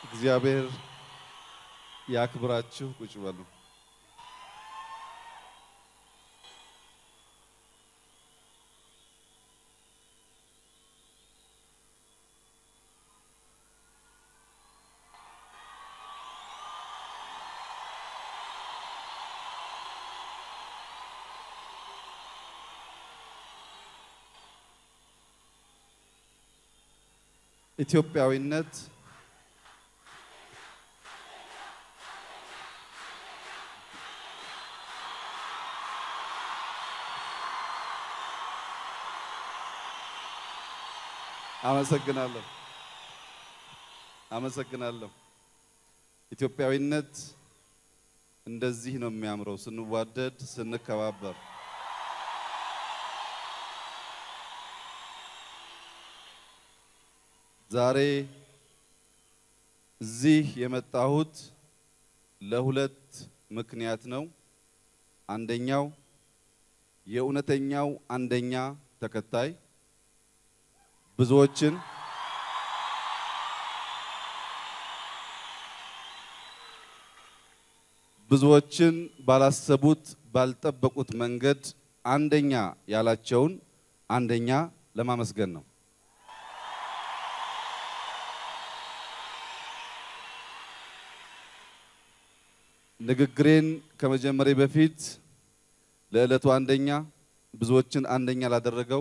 እግዚአብሔር ያክብራችሁ። ቁጭ በሉ። ኢትዮጵያዊነት አመሰግናለሁ አመሰግናለሁ። ኢትዮጵያዊነት እንደዚህ ነው የሚያምረው፣ ስንዋደድ፣ ስንከባበር። ዛሬ እዚህ የመጣሁት ለሁለት ምክንያት ነው። አንደኛው የእውነተኛው አንደኛ ተከታይ ብዙዎችን ብዙዎችን ባላሰቡት ባልጠበቁት መንገድ አንደኛ ያላቸውን አንደኛ ለማመስገን ነው። ንግግሬን ከመጀመሪያ በፊት ለዕለቱ አንደኛ ብዙዎችን አንደኛ ላደረገው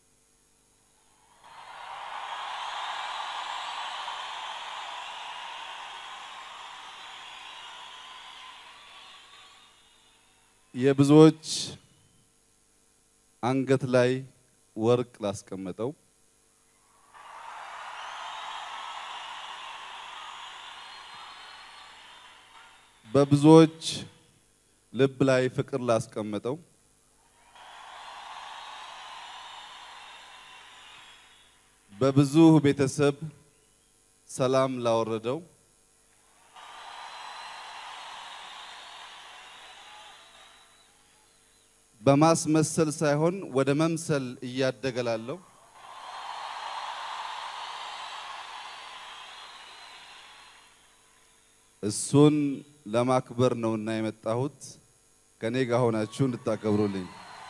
የብዙዎች አንገት ላይ ወርቅ ላስቀመጠው በብዙዎች ልብ ላይ ፍቅር ላስቀመጠው በብዙ ቤተሰብ ሰላም ላወረደው በማስመሰል ሳይሆን ወደ መምሰል እያደገ ላለው እሱን ለማክበር ነውና የመጣሁት ከኔ ጋር ሆናችሁ እንድታከብሩልኝ።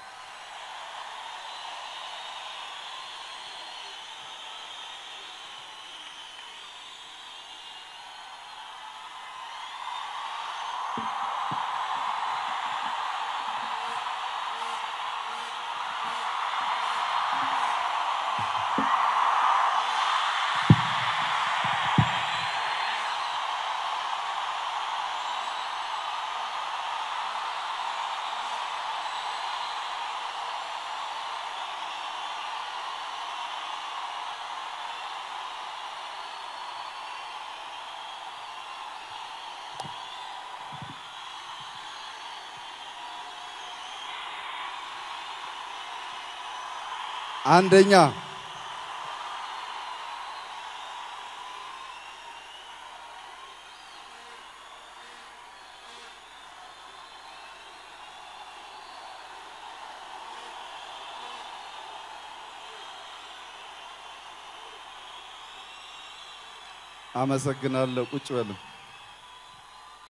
አንደኛ አመሰግናለሁ። ቁጭ በሉ።